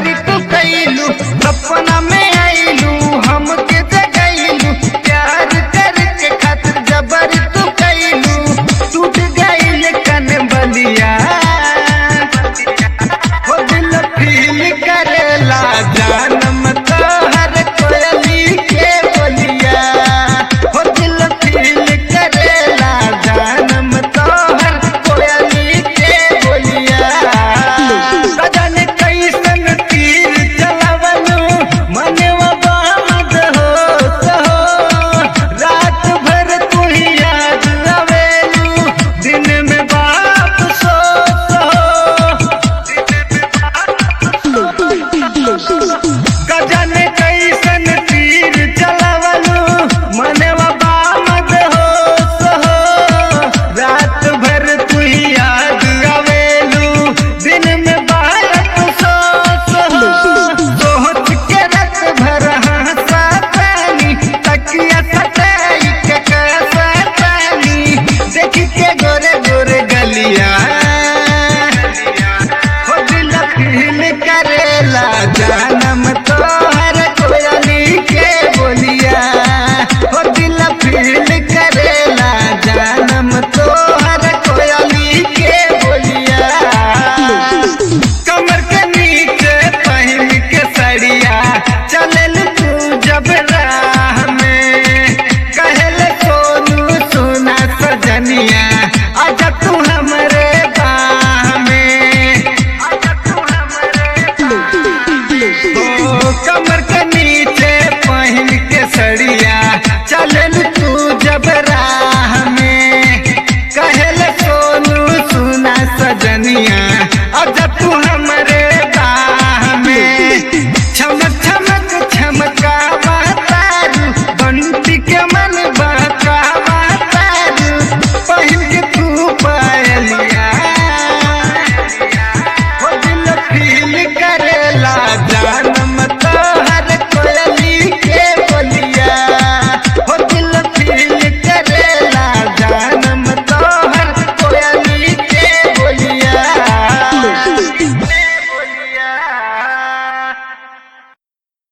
जबरी तू कैलू सपना में आईलू हमके जगैलू प्यार करके खातिर जबरी तू कैलू टूट गईल कन बलिया हो दिल फील करेला जानम तोहर कोयली के बोलिया हो दिल फील करेला जानम तोहर कोयली के बोलिया सजन कैसन तीर चलवनु मनवा बामद हो सहो रात भर तू ही याद आवेलू दिन में बाप सो सहो गजन कैसन तीर चलवनु मनवा बामद हो सहो रात भर तू ही याद आवेलू दिन में बालक सो सहो सोच के रात भर हंसा पानी तकिया सटाई के कैसा पानी देख के गोरे गोरे गलिया हो दिल फील करेला जानम तोहर कोयली के बोलिया हो दिल फील करेला जानम तोहर कोयली के बोलिया कमर के नीचे पहन के सड़िया चलल तू जब राह में कहल सोनू सोना सजनिया आजा तू हमरे बाह में आजा तू हमरे बाह में। ओ कमर